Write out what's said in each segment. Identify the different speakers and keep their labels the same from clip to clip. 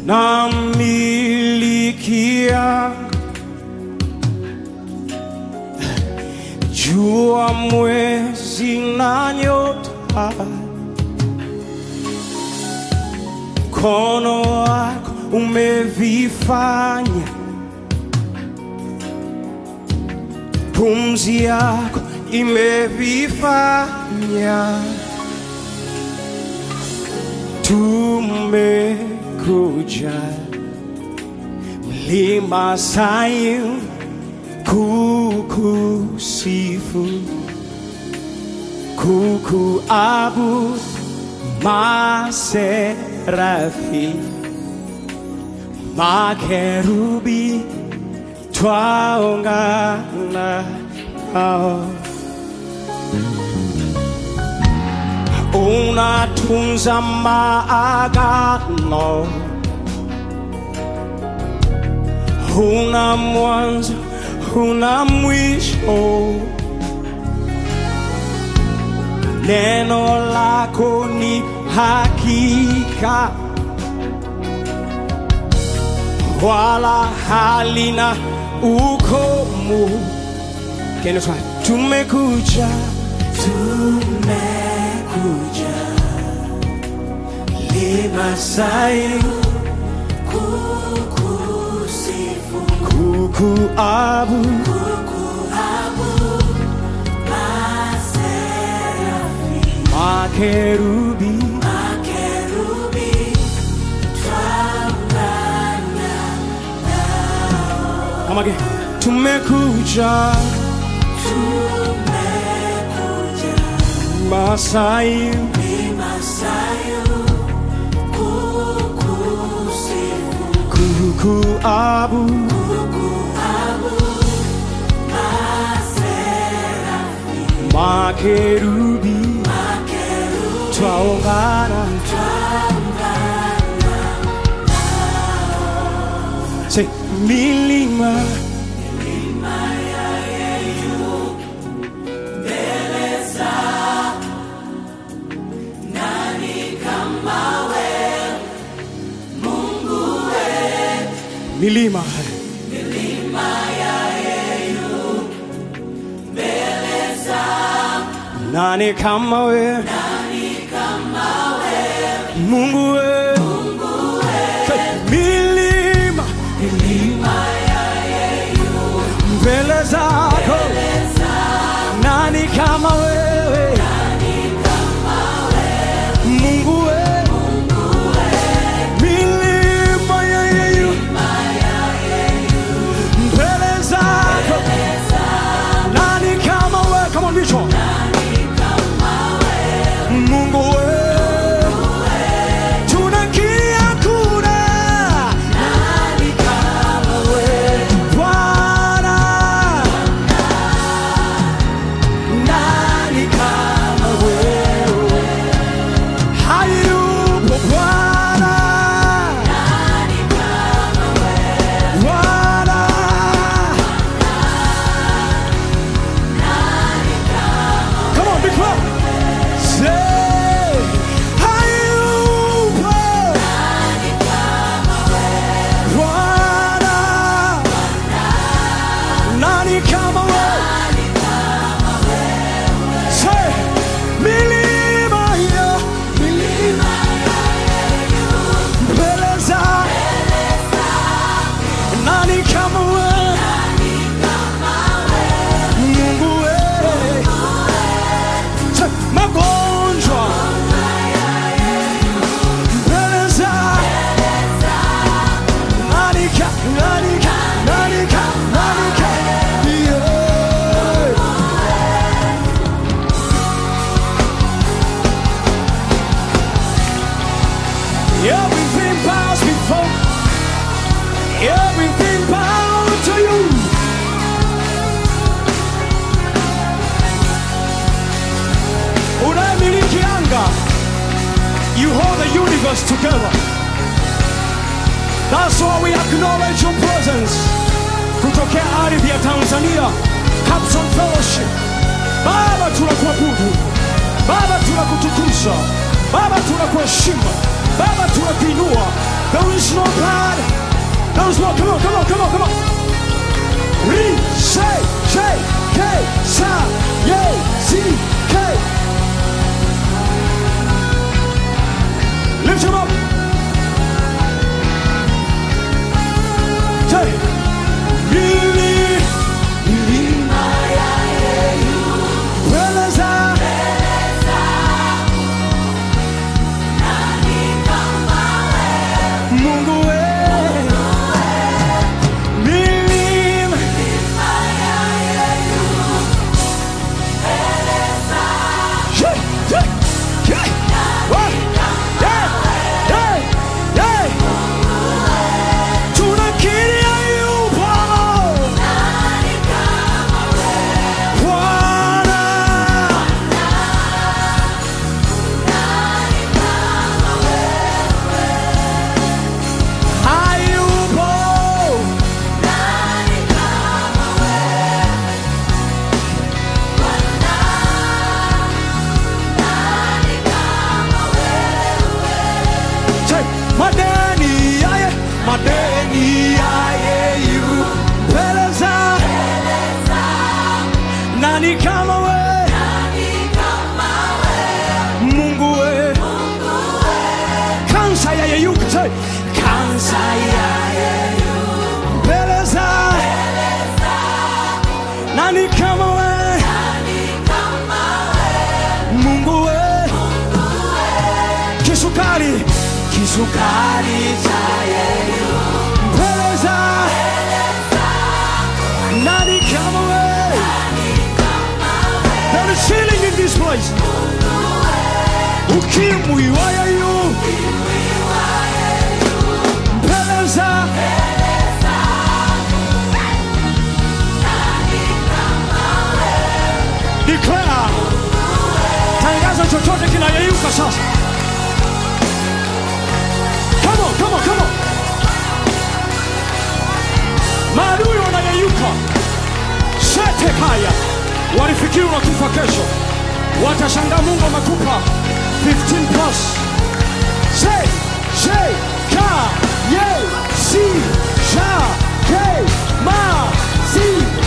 Speaker 1: na milikia jua, mwezi na nyota, mkono wako umevifanya, pumzi yako imevifanya. Tumekuja mlima Sayuni kukusifu, kukuabudu, maserafi, makerubi twaungana nao unatunza maagano, huna mwanzo, huna mwisho. Neno lako ni hakika, wala halina ukomo. Can you try? Tumekuja, tumekuja lima Sayuni
Speaker 2: kukusifu,
Speaker 1: kukuabudu
Speaker 2: kukuabudu, maserafi,
Speaker 1: makerubi
Speaker 2: makerubi, twaungana
Speaker 1: Come again. Tumekuja
Speaker 2: tumekuja
Speaker 1: Masai
Speaker 2: mlima Sayuni kukusifu,
Speaker 1: kukuabudu
Speaker 2: kukuabudu, maserafi,
Speaker 1: makerubi
Speaker 2: makerubi,
Speaker 1: twaungana Say milima milima nani kama we Mungu we Say, milima mbele zako nani kama wewe Mungu we milima ya yeyu mbele zako nani kama wewe kama ndicho Mungu we tunakia kuna Bwana nani kama wewe hayupo Bwana Bwana Come on, big clap. Say, hayupo Bwana nani kama wewe Say, milima ya milima mbele za nani kama wewe Mungu wewe Say, magonjwa mbele za nani ka nani ka nani ka nani ka yeah. Everything bows before, everything bows to you. Unayemiliki anga, you hold the universe together. That's why we acknowledge your presence. Kutokea ardhi ya Tanzania, Capson Fellowship. Baba tunakuabudu, Baba tunakutukuza, Baba tunakuheshimu, Baba tunakuinua, There is no God. There is no. Come on, come on, come on, come on. Re, say, say, K, sa, ye, si, K. Lift him up. Say, really, really, Beleza. Mungu we, milima Yeah, yeah, yeah. What? Yeah, yeah, yeah. Tunakiri hayupo. Bwana. Hayupo. Say, madeni yaye, madeni yaye yu peleza. Nani kama we? Mungu we. Kansa yaye yu, say, kansa yaye yu peleza. Nani kama we? Mungu we. Kisukari, kisukari cha yeye peleza. Nani kama we? There is healing in this place. Ukimwi wa yeye peleza. Declare. Tangaza chochote kinayeyuka sasa. Come on, come on, come on. Maadui wanayeyuka. Sete kaya. Walifikiri unakufa kesho. Watashangaa Mungu amekupa 15 plus. Say, say, ka, ye, si, sha, ke, ma, si.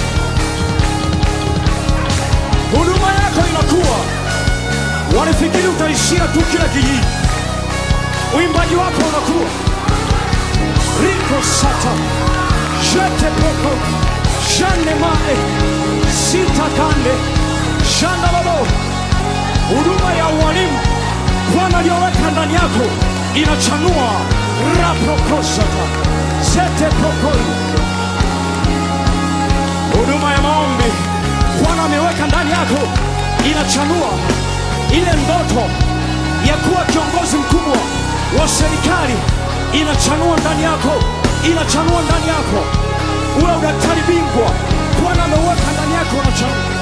Speaker 1: Huduma yako inakuwa. Walifikiri utaishia tu kila kijiji. Uimbaji wako unakuwa. Riko sata. Jete poko. Jane mae. Sita kande. Shanda babo. Huduma ya ualimu Bwana aliyoweka ndani yako inachanua. Raprokosata. Zete pokoi. Huduma ya maombi Bwana ameweka ndani yako inachanua ile ndoto ya kuwa kiongozi mkubwa wa serikali inachanua ndani yako, inachanua ndani yako. Uwe udaktari bingwa, Bwana ameweka ndani yako, unachanua.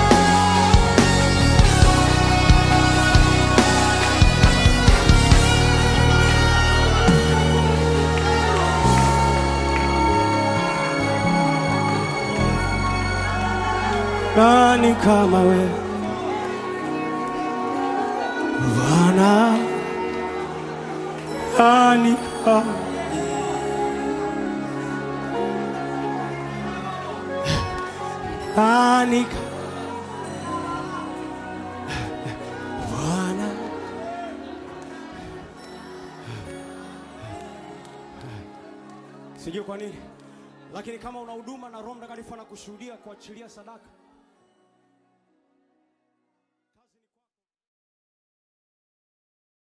Speaker 1: Nani kama we Bwana? Nani kama Nani kama Bwana? Sijui kwa nini, lakini kama una huduma na Roho Mtakatifu anakushuhudia kuachilia sadaka